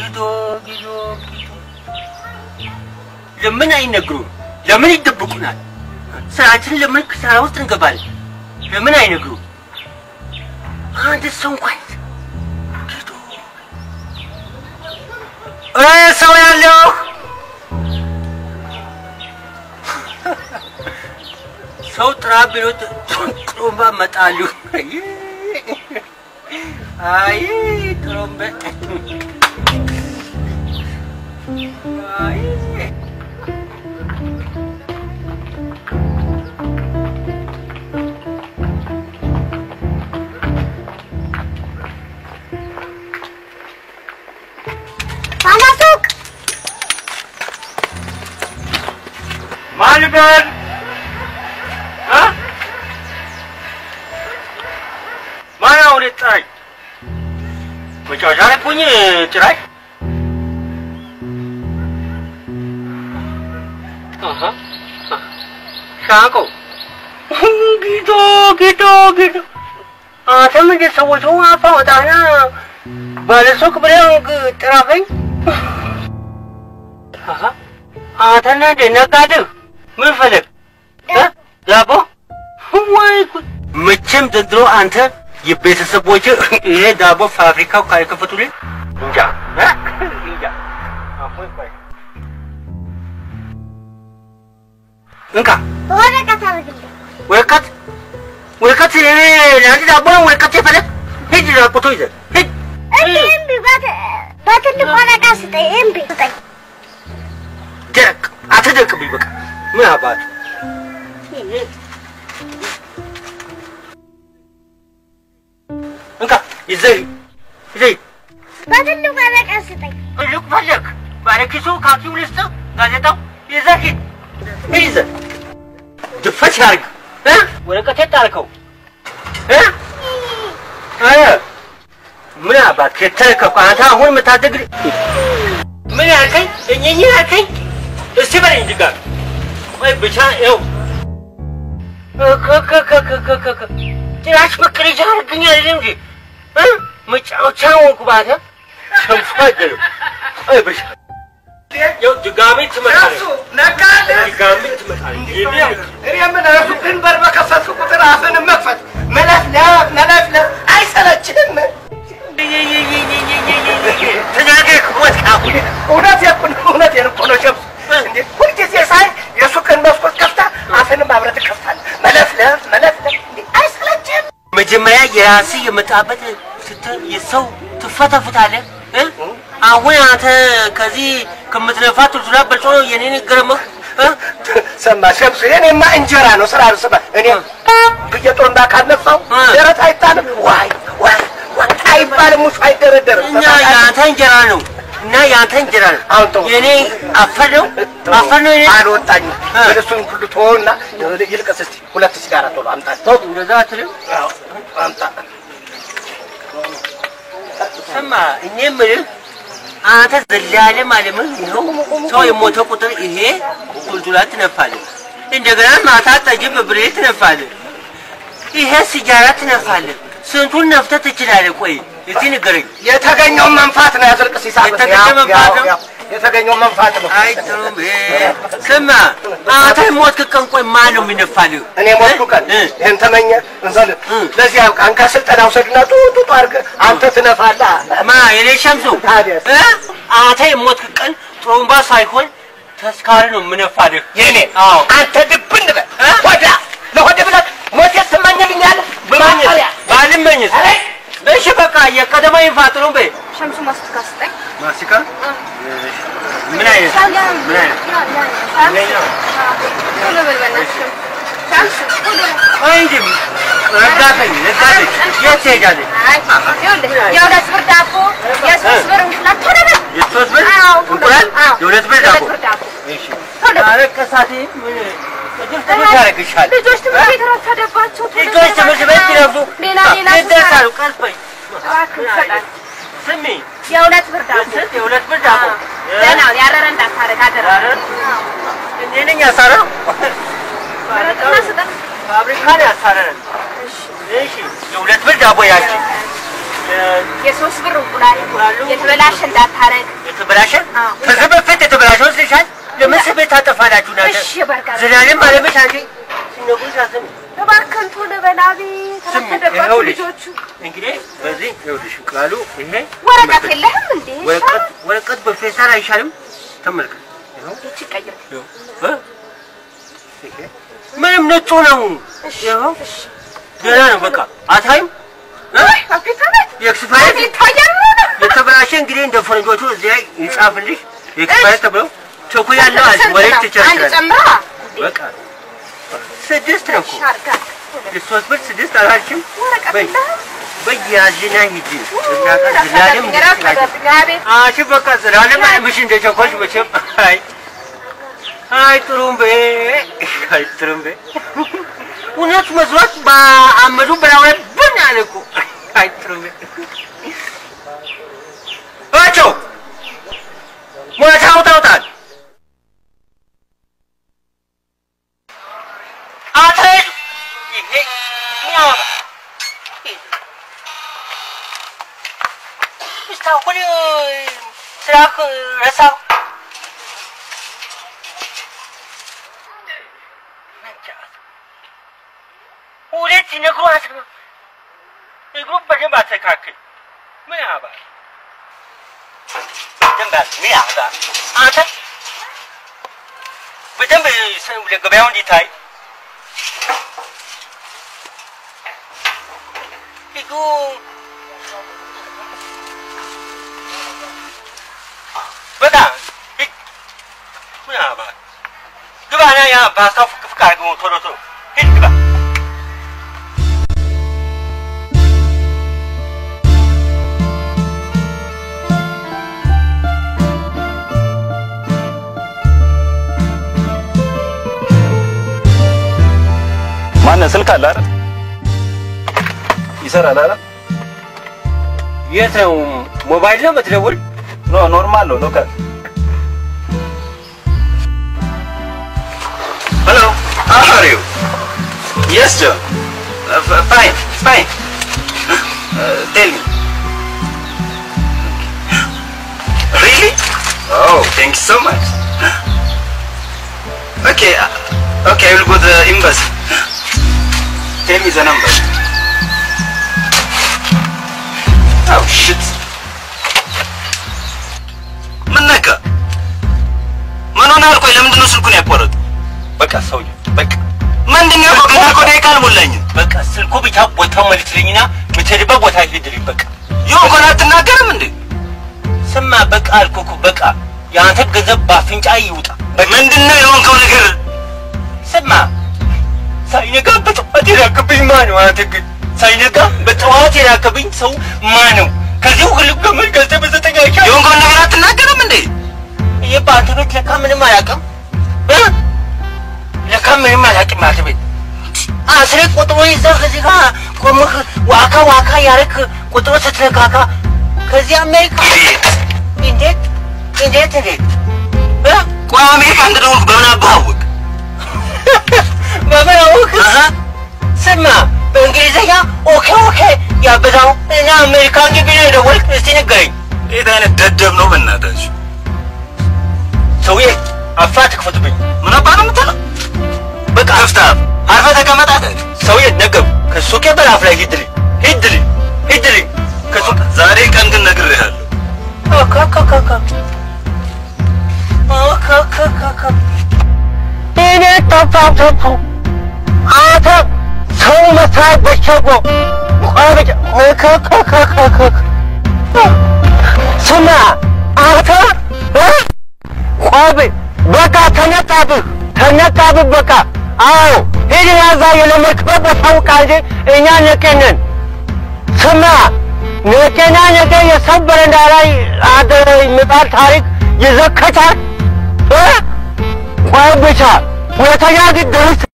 ጊዶ ጊዶ ጊዶ ለምን አይነግሩም? ለምን ይደብቁናል? ስራችን ለምን ክሳራ ውስጥ እንገባለን? ለምን አይነግሩም? አንድ ሰው እንኳን ጊዶ እ ሰው ያለው ሰው ጥራ ቢሉት ጥሩምባ መጣሉ። አይ ጥሩምባ አይ ባለሱቅ ማን ልበል? እ? ማን አሁን የጠራኝ? መጫወቻ ላይ እኮ ነኝ ጭራሽ። አሀ፣ ሻቆ ጊዶ ጊዶ ጊዶ አንተም እንደ ሰዎቹ አፋ ወጣና ባለሱቅ ብለህ ጥራኸኝ። አሀ፣ አንተና እንደ ነጋዴው ምን ፈለግ እ? ዳቦ ወይ ጉድ! መቼም ዘንድሮ አንተ የቤተሰቦች ይሄ ዳቦ ፋብሪካው ካልከፈቱልኝ እንጃ እ? እንጃ። አፎይ ቆይ። እንካ ወረቀት አድርግልኝ። ወረቀት ወረቀት እኔ ለአንድ ዳቦ ነው ወረቀት የፈለግ ሂድ ራቁቶ ይዘህ ሂድ እምቢ እምቢ፣ በት- በትልቅ ወረቀት ስጠኝ። እምቢ ስጠኝ። ደረቅ አትደርቅብኝ በቃ ምን አባቱ እንካ ይዘህ ይዘህ በትልቅ ወረቀት ስጠኝ። ትልቅ ፈለግ ባለኪሱ ካኪው ልስጥህ ጋዜጣው ይዘህ ሂድ ይዘህ ድፈት ያርግ እ ወረቀት የጣልከው እ እ ምን አባት ከተረከብኩ አንተ አሁን የምታደግ ምን ያልከኝ እኝኝ ያልከኝ እስቲ በለኝ ድጋሚ ወይ ብቻ ይኸው እከከከከከከ ጭራሽ መቀለጃ አድርገኝ አይደለም እንጂ እ መጫወቻ ሆንኩ ባተ ሸንፎ አይደለም አይ ብቻ ይኸው ድጋሚ ትመጣለህ እሱ ነጋዴ ድጋሚ ትመጣለህ ይሄ እኔ ምን ሱቅን በር በከፈትኩ ቁጥር አፍን መክፈት መለፍለፍ መለፍለፍ አይሰለችህም? ተናገርክ ሞት ካሁን እውነቴን እኮ ነው፣ እውነቴን እኮ ነው ሸምሱ። እንዴ ሁልጊዜ ሳይ የሱቅን መስኮት ከፍታ አፍንም አብረህ ትከፍታለህ። መለፍለፍ መለፍለፍ እንዴ አይሰለችህም? መጀመሪያ የራስህ የመጣበት ስትል የሰው ትፈተፍታለህ እ? አሁን አንተ ከዚህ ከምትለፋ ቱልቱላ በልጦ ነው የኔን ገረመህ እ? ሰማ ሸምሱ፣ የኔማ እንጀራ ነው ስራ ነው። ስማ እኔ ብዬ ጦንዳ ካልነፋው እ። ደረት አይጣልም። ዋይ ዋይ ዋይ አይባልም። ሙሱ አይደረደርም። እኛ የአንተ እንጀራ ነው እና የአንተ እንጀራ ነው አሁን ተው። የኔ አፈር ነው አፈር ነው የኔ አልወጣኝም። እ። ግን እሱን ሁሉ ተወውና ይልቀስ እስቲ ሁለት ሲጋራ ቶሎ አምጣ። ተው እንደዛ አትልም አዎ፣ አምጣ። ስማ እኔ የምልህ አንተ ዘላለም አለምህ ይኸው ሰው የሞተ ቁጥር ይሄ ቱልቱላ ትነፋለህ እንደገና ማታ ጠጅ በብሬ ትነፋለህ ይሄ ሲጃራ ትነፋለህ ስንቱን ነፍተህ ትችላለህ ቆይ እስቲ ንገረኝ የተገኘውን መንፋት ነው ያዝልቅ ሲሳብ የተገኘ መንፋት ነው? የተገኘው መንፋት ነው። አይ ጥሩም ስማ አንተ ሞትክ ቀን ቆይ ማን ነው የሚነፋልህ እኔ ሞቱ ቀን እ? ይህን ተመኘ እንዘል እ። ለዚህ ያብቃን። ከስልጠና ውሰድና ጡጡ አድርገህ አንተ ትነፋለህ። ማ የኔ ሸምሱ ታዲያስ? እ? አንተ የሞትክ ቀን ጥሩምባ ሳይሆን ተስካሪ ነው የምነፋልህ የኔ አዎ አንተ ድብን በል እ? ሆዳ ለሆድ ብለህ ሞቴት ትመኝልኛለህ? ብማኝስ ማፈሪያ። ባልመኝስ አይ፣ እሺ በቃ የቀደማ ይፋጥሩ በይ ሸምሱ ማስቲካ ስጠኝ። ማስቲካ ምን አይነት ሰላም ምን አይነት ይሄኛው? ቶሎ በል በእናትህ ሸምሱ ቶሎ በል። አይ እንጂ ረዳተኝ ረዳተኝ የት ትሄዳለች አይ ይኸውልህ የሁለት ብር ዳቦ የሶስት ብር እንቁላል ቶሎ በል። የሶስት ብር አዎ ቶሎ እንቁላል በል። አዎ የሁለት ብር ዳቦ የሁለት ብር ዳቦ እሺ ቶሎ በል። ኧረ ከሳቴ ምን ቅዱስ ቅዱስ ያደርግሻል ልጆች ትምህርት ቤት ረፈደባቸው። ቶሎ ልጆች በል ትምህርት ቤት እባክህ። ሲረፍዱ ሌላ ሌላ ይደርሳሉ ቀስ በይ እባክህ ይሰጣል። ስሚ የሁለት ብር ዳቦ ስንት የሁለት ብር ዳቦ ደህና ያረረ እንዳታረግ አደራ። ኧረ እኔ ነኝ ያሳረው መረቅና ስጠን። ፋብሪካ ነው ያሳረረን እሺ የሁለት ብር ዳቦ ያቺ የሶስት ብር እንቁላል እንቁላሉ? የተበላሸ እንዳታረግ። የተበላሸ አዎ። ከዚህ በፊት የተበላሸ ወስደሻል። ለምን ስሜት ታጠፋላችሁ? ናተ እሺ በርጋ ዘላለም አለመች አንቺ ሲነግሩሽ አትሰሚ። እባክህን ቶሎ በላቤ ስሚ፣ ተረፈደባቸው ይኸውልሽ፣ ልጆቹ። እንግዲህ በዚህ ይኸውልሽ እንቁላሉ ይሄ ወረቀት የለህም እንዴ? ወረቀት ወረቀት በፌስታል አይሻልም? ተመልከት። ይኸው ይቺ ቀይር። ይኸው እ? ይሄ ምንም ነጩ ነው። ይኸው ደህና ነው። በቃ አታይም? እ? አፍሪካ ናት የኤክስፓየር ይታያል ነው የተበላሸ እንግዲህ እንደ ፈረንጆቹ እዚህ ላይ ይጻፍልሽ ኤክስፓየር ተብሎ ቸኩ ያለው አለ ወሬት አንድ ትችላለሽ። ጨምራ በቃ ስድስት ነው እኮ ሻርጋ የሶስት ብር ስድስት አላልሽም? ወረቀት በይ የለህም? በያዝና ሂጂ ዝናለም ረፈደብኝ አቤት አንቺ በቃ ዝናለም ምሽ እንደ ቸኮልሽ መቼም አይ አይ ጥሩምቤ አይ ጥሩምቤ እውነት መስሎት በአመዱ በላው ላይ ብን አለ እኮ አይ ጥሩምቤ እቸው ሞታው ታውጣል አትሄዱ ይሄ ሚያወራ እስካሁን ስራ ረሳሁ። ሁለት ነግሯት ነው እግሩ በደንብ አስተካክል። ምን ያባል በደንብ አስ- ምን ያባል አንተ በደንብ ሰ- ለገበያው እንዲታይ እግሩ በጣም ሂድ። ምን ያባል ግባና ያ ፓስታው ፍቅ ፍቅ አድርገው ቶሎ ቶሎ ሂድ ግባ። ማነህ? ስልክ አለ አይደል? ይሰራል አይደል? የት ነው ሞባይል ነው የምትደውል? ኖ ኖርማል ነው ሎካል። ሄሎ how are you? Yes, John. Uh, f- fine, fine. Uh, tell me. Really? Oh, thank you so much. Okay, uh, okay, I will go to the embassy. Tell me the number. Oh shit. ምን ነካ? ምን ሆነሃል? ቆይ ለምንድን ነው ስልኩን ያቋረጡ? በቃ ሰውዬው በቃ ምንድን ነው ያውቀው? ገና እኮ ደቂቃ አልሞላኝም። በቃ ስልኩ ብቻ ቦታው መልስልኝና የምትሄድበት ቦታ ሂድልኝ። በቃ የሆንኩን አትናገርም እንዴ? ስማ፣ በቃ አልኩህ እኮ በቃ የአንተ ገንዘብ በአፍንጫ ይውጣ። ምንድን ነው የሆንከው ነገር? ስማ፣ ሳይነጋ በጠዋት የላክብኝ ማን ነው? አንተ ግን ሳይነጋ በጠዋት የላክብኝ ሰው ማን ነው? ከዚህ ሁሉ ገመድ ገዝተህ በዘጠኝ አይቻልም። የሆንከውን ነገር አትናገርም እንዴ? ይህ በአንተኖች ለካ ምንም አያውቅም እ? ለካ ምንም አያውቅም ማለት ቤት አስሬ ቁጥሮ ይዘህ እዚህ ጋር ቆመህ ዋካ ዋካ ያረክ ቁጥሮ ስትነካካ ከዚህ አሜሪካ እንዴት እንዴት እንዴት እ? ቆይ አሜሪካ እንደደወልኩ በምን አባህ አወቅ? በምን አወቅህ? ስማ በእንግሊዝኛ ኦኬ ኦኬ ያበዛው እና አሜሪካ ግቢ ነው የደወልክ። እስቲ ንገረኝ የት አይነት ደደብ ነው በእናታችሁ? ሰውዬ፣ አፋ ትክፈትብኝ። ምን አባህ ነው የምትለው? በቃ ከፍታ አርፈህ ተቀመጥ አለ። ሰውዬ ነገሩ ከሱቄ በራፍ ላይ ሂድልኝ ሂድልኝ ሂድልኝ ከሱቅ ዛሬ ቀን ግን ነግሬሃለሁ። እኔ ጠፋብኩ። አንተ ሰው መስራት በቸኮ ስማ አንተ እ? ቆይ በቃ ተነቃብህ ተነቃብህ በቃ አዎ ሂድ ያዛ የለመድክበት ቦታ ውቃ እንጂ እኛ ነቄነን ስማ ነቄና ነቄ የሰው በረንዳ ላይ አደረ ምጣድ ታሪክ ይዘከታል እ? ቆይ ብቻ ሁለተኛ ግን ድርስ